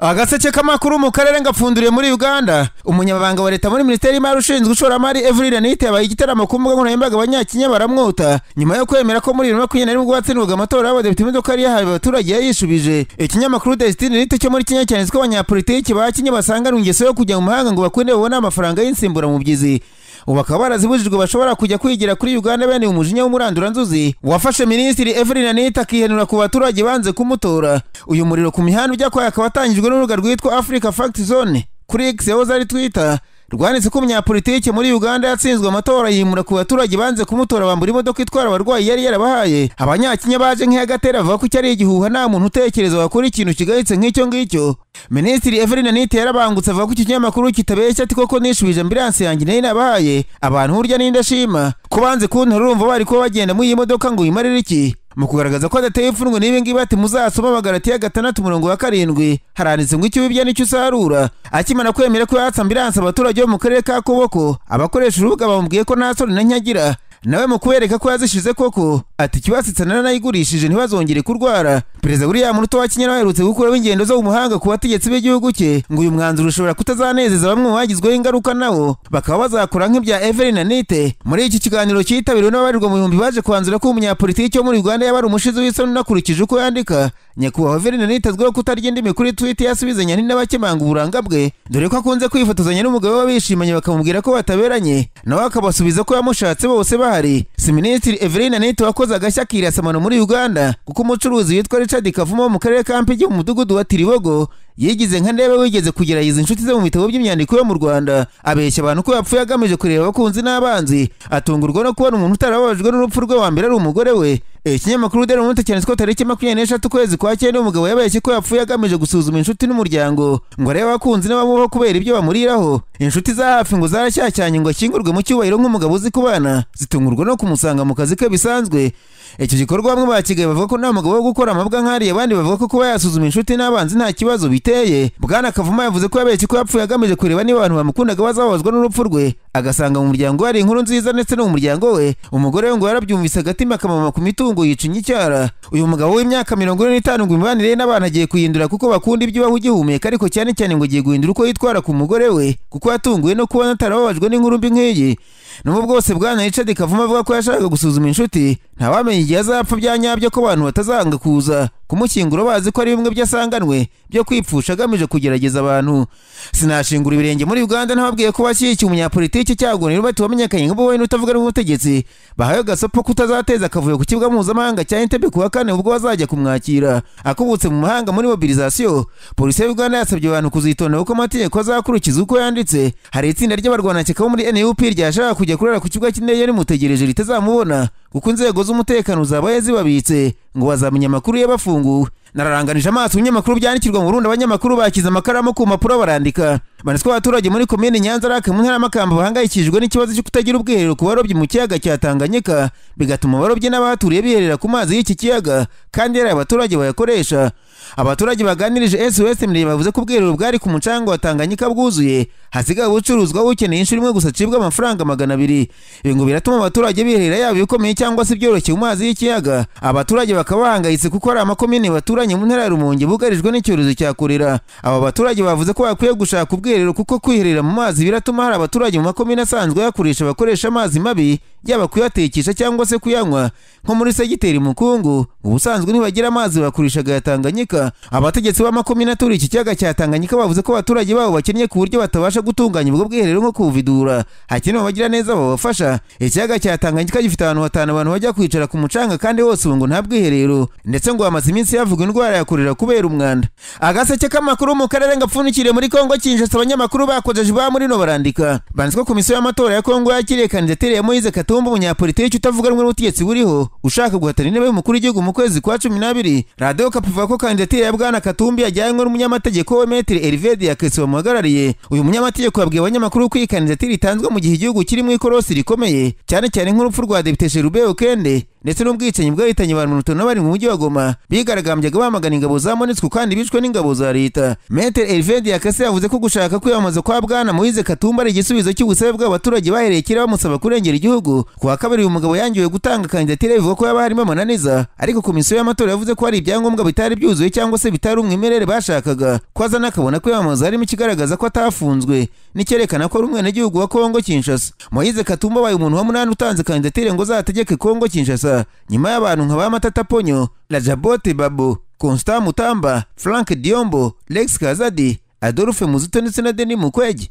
agaseke k'amakuru mu karere ngapfunduriye muri uganda umunyamabanga wa leta muri minisiteri y'imari ushinzwe ishoramari evelyn nite yabaye igitaramo ku mbuga nkoranyambaga abanyakinya baramwota nyuma yo kwemera ko muri bibiri na makumyabiri na rimwe ubwo hatsindwaga amatora y'abadepite imodoka yari yahawe abaturage yayishubije ikinyamakuru desitini rito cyo muri kenya cyanditse ko abanyapolitiki ba kenya basanganwe ingeso yo kujya mu mahanga ngo bakunde babone amafaranga y'insimburamubyizi ubu bakaba barazibujijwe bashobora kujya kwigira kuri uganda bene umujinya w'umuranduranzuzi wafashe minisitiri evelyn anita akihenura ku baturage banze kumutora uyu muriro ku mihanda ujya kwaya akaba atangijwe n'urubuga rwitwa africa fact zone kuri x yahoze ari twitter rwanditse ko umunyapolitiki muri uganda yatsinzwe amatora yimura ku baturage banze kumutora bambura imodoka itwara abarwayi yari yarabahaye abanyakinya baje nk'iyagatera bavuga ko cyari igihuha nta muntu utekereza wakora ikintu kigayitse nk'icyo ngicyo minisitiri evelyn anita yarabangutse avuga ko iki kinyamakuru kitabeshya ati koko nishubije ambiransi yanjye nayo nabahaye abantu burya n'indashima ko banze kuntora urumva bari kuba bagenda muri iyi modoka ngo uyimarire iki mu kugaragaza ko adateye imfungwe n'ibi ngibi ati muzasoma abagarati ya gatandatu umurongo wa karindwi haranditse ngo icyo wibya nicyo usarura akimara kwemera ko yatsa ambiransi abaturage bo mu karere ka koboko abakoresha urubuga bamubwiye ko nta soni na nyagira nawe mu kubereka ko yazishize koko ati ikibasitse naranayigurishije ntibazongere kurwara perezida william ruto wa kenya nawe aherutse gukuraho ingendo zo mu mahanga ku bategetsi b'igihugu cye ngo uyu mwanzuro ushobora kutazanezeza bamwe mu bagizweho ingaruka nabo bakaba bazakora nk'ibya evelyn anite muri iki kiganiro cyitabiriwe n'ababarirwa mu bihumbi baje kubanzura ko umunyapolitiki wo muri uganda yabari umushizi w'isoni unakurikije uko yandika nyakubahwa evelyn anite azwiho kutarya indimi kuri twitter yasubizanya n'abakemanga uburanga bwe dore ko akunze kwifotozanya n'umugabo we bishimanye bakamubwira ko bataberanye nawe akabasubiza ko yamushatse bose bahari si minisitiri evelyn anite wakoze wakoze agashya kirasamano muri Uganda kuko umucuruzi witwa Richard Kavumo wo mu karere ka Mpigi mu mudugudu wa Tiribogo yigize nka ndebe wigeze kugerageza inshuti ze mu bitabo by'imyandiko yo mu Rwanda abeshya abantu ko yapfuye agamije kureba abakunzi n'abanzi atungurwa no kubona umuntu utarababajwe n'urupfu rwe wa mbere ari umugore we ikinyamakuru dore umuntu cyanditse ko tariki makumyabiri n'eshatu ukwezi kwa cyenda umugabo yabeshye ko yapfuye agamije gusuzuma inshuti n'umuryango ngo arebe abakunzi n'abamubaho kubera ibyo bamuriraho inshuti za hafi ngo zarashyashyanye ngo ashyingurwe mu cyubahiro nk'umugabo uzi kubana zitungurwa no kumusanga mu kazi ke bisanzwe icyo gikorwa bamwe bakigaye bavuga ko nta mugabo wo gukora amabwa nk'ariya abandi bavuga ko kuba yasuzuma inshuti n'abanzi nta kibazo biteye bwana kavuma yavuze ko yabeshye ko yapfuye agamije kureba niba abantu bamukundaga bazababazwa n'urupfu rwe agasanga mu muryango hari inkuru nziza ndetse no mu muryango we umugore we ngo yarabyumvise agatima akamama ku mitungo yica inyicyara uyu mugabo w'imyaka mirongo ine n'itanu ngo imibanire ye n'abantu agiye kuyihindura kuko bakunda ibyo ibaho ugihumeka ariko cyane cyane ngo agiye guhindura uko yitwara ku mugore we kuko yatunguwe no kubona atarababajwe n'inkuru mbi nk'iyi nubwo bwose bwana richard kavuma avuga ko yashakaga gusuzuma inshuti ntawamenya igihe azapfa bya nyabyo ko abantu batazanga kuza kumushyingura bazi ko ari bimwe byasanganwe byo kwipfusha agamije kugerageza abantu sinashingura ibirenge muri uganda ntababwiye ko bashyigikiye umunyapolitiki cyagonero bati wamenyekanye nk'ubu wowe n'utavuga n'ubutegetsi bahaye agasopo kutazateza akavuyo ku kibuga mpuzamahanga cya entebbe ku wa kane ubwo bazajya kumwakira akubutse mu mahanga muri mobilizasiyo polisi ya uganda yasabye abantu kuzitonda kuko amategeko azakurikiza uko yanditse hari itsinda ry'abarwanashyaka bo muri nup ryashaka kujya kurara ku kibuga cy'indege rimutegereje ritazamubona kuko inzego z'umutekano zabaye zibabitse ngo bazamenya amakuru y'abafunguwe nararanganije amaso ibinyamakuru byandikirwa mu burundi abanyamakuru bakize amakaramu ku mpapuro barandika banditswe abaturage muri komine nyanza rake mu ntara y'amakamba bahangayikishijwe n'ikibazo cyo kutagira ubwiherero ku barobyi mu kiyaga cya tanganyika bigatuma abarobyi n'abahaturiye biherera ku mazi y'iki kiyaga kandi yari abaturage bayakoresha abaturage baganirije sos mirenge bavuze ko ubwiherero bwari ku mucanga wa tanganyika bwuzuye hasigaye ubucuruzwa ukeneye inshuro imwe gusa acibwa amafaranga magana abiri ibi ngo biratuma abaturage biherera yaba ibikomeye cyangwa se ibyoroshye mu mazi y'ikiyaga abaturage bakaba bahangayitse kuko hari amakomine baturanye mu ntara ya rumonge bugarijwe n'icyorezo cya korera aba baturage bavuze ko bakwiye gushaka ubwiherero kuko kwiherera mu mazi biratuma hari abaturage mu makomine asanzwe yakoresha bakoresha amazi mabi yaba kuyatekesha cyangwa se kuyanywa nko muri segiteri mukungu ubusanzwe ntibagira amazi bakoreshaga ya tanganyika abategetsi b'amakomine aturiye iki kiyaga cya tanganyika bavuze ko abaturage babo bakennye ku buryo batabasha gutunganya ubwo bwiherero nko kubuvidura hakenewe abagira neza babafasha ikiyaga cya tanganyika gifite ahantu hatanu abantu bajya kwicara ku mucanga kandi hose ubu ngo nta bwiherero ndetse ngo hamaze iminsi havugwa indwara yakorera kubera umwanda agaseke k'amakuru mu karere ngapfunikiriye muri kongo kinshasa abanyamakuru bakojeje ba muri no barandika banditswe komisiyo y'amatora ya kongo yakiriye kandidatire ya moise katumbi Katumba umunyapolitiki utavuga rumwe n'ubutegetsi buriho ushaka guhatana intebe y'umukuru w'igihugu mu kwezi kwa cumi n'abiri radiyo kapu ivuga ko kandidatire ya bwana katumbi yajyanywe n'umunyamategeko we metire erivedi yakesi wamuhagarariye uyu munyamategeko yabwiye abanyamakuru ko iyi kandidatire itanzwe mu gihe igihugu kiri mu ikorosi rikomeye cyane cyane nk'urupfu rwa depite sherube okende ndetse n'ubwicanyi bwahitanye abantu mirongo itanu na barindwi mu mujyi wa Goma bigaragambyaga bamagana ingabo za Monusco kandi bishwe n'ingabo za leta Maitre Hervé Diakase yavuze ko gushaka kwiyamamaza kwa Bwana Moise Katumba ari igisubizo cy'ubusabe bw'abaturage bahereye kera bamusaba kurengera igihugu ku wa kabiri uyu mugabo yangiwe gutanga kandidatire bivuga ko yaba harimo amananiza ariko komisiyo y'amatora yavuze ko hari ibyangombwa bitari byuzuye cyangwa se bitari umwimerere bashakaga ko azana akabona kwiyamamaza harimo ikigaragaza ko atafunzwe n'icyerekana ko ari umwenegihugu wa Kongo Kinshasa Moise Katumba abaye umuntu wa munani utanze kandidatire ngo azategeke Kongo Kinshasa nyuma y'abantu nka ba Matata Ponyo Lajabote Babo Constant Mutamba Frank Diombo Lex Kazadi Adolphe Muzito ndetse na Denis Mukwege